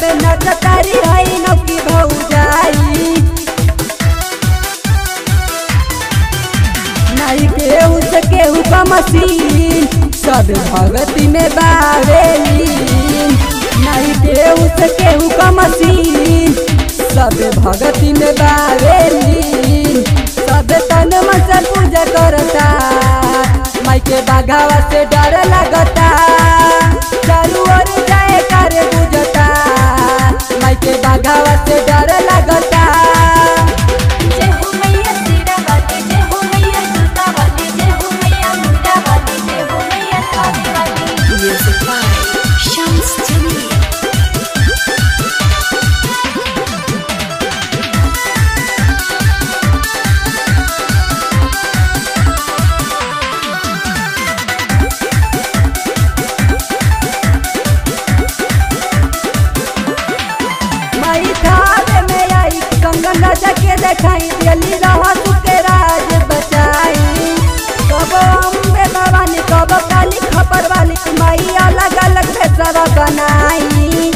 पे नचतारी हई नौकी भौजाई नहीं केहू से केहू का मशीन सब भगती में बावेली नहीं केहू से केहू का मशीन सब भगती में बावेली सब तन मन से पूजा करता माई के बाघावा से डर लगता चारू ओर जाए कर बुझता माई के बाघावा से डर लगता जय हो मैया सीरा वाली जय हो मैया जूता वाली जय हो मैया मुंडा वाली जय हो मैया थाली वाली Music by Shams Jamil. माई थावे में आई कंगन राजा के देखाई दिल्ली रहा के राज बचाई कब अम्बे भवानी कब काली खपर वाली माई अलग अलग भेसवा बनाई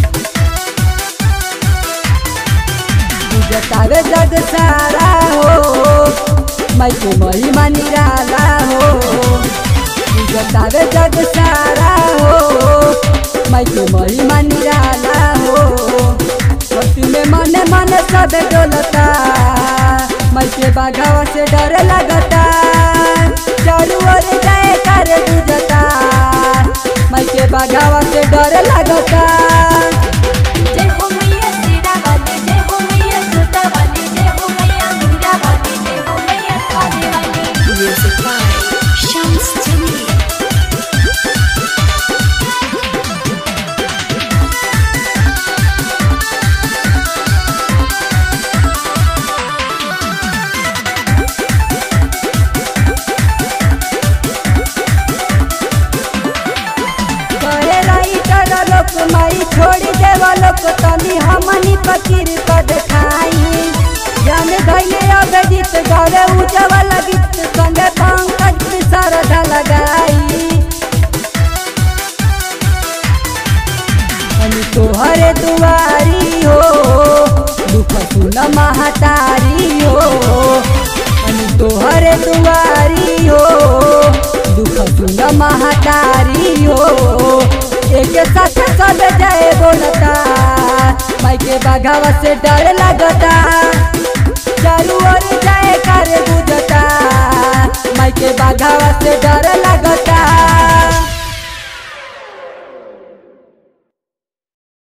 जतावे जग सारा हो माई के महिमा निराला हो जतावे जग सारा हो माई के महिमा निराला हो भक्ति में मने मने सब डोलता माई के बाघावा से डर लगता चारू ओर जाए कर बुझता माई के बाघावा से डर लगता जय हो मैया सीरा वाली जय हो मैया जूता वाली जय हो मैया मुंडा वाली जय हो मैया थाली वाली Music by Shams Jamil. कहे राइटर लोक माई छोड़ी देवा लोक तनी हमनी फकीर को देखाई जन धैले अभिजीत गरे उजवल गीत संगे पंकज सरधा लगाई अनि तोहरे दुआरी हो दुख सुन महतारी हो अनि तोहरे दुआरी हो दुख सुन महतारी हो एक साथ सब जय बोलता माई के बाघावा से डर लगता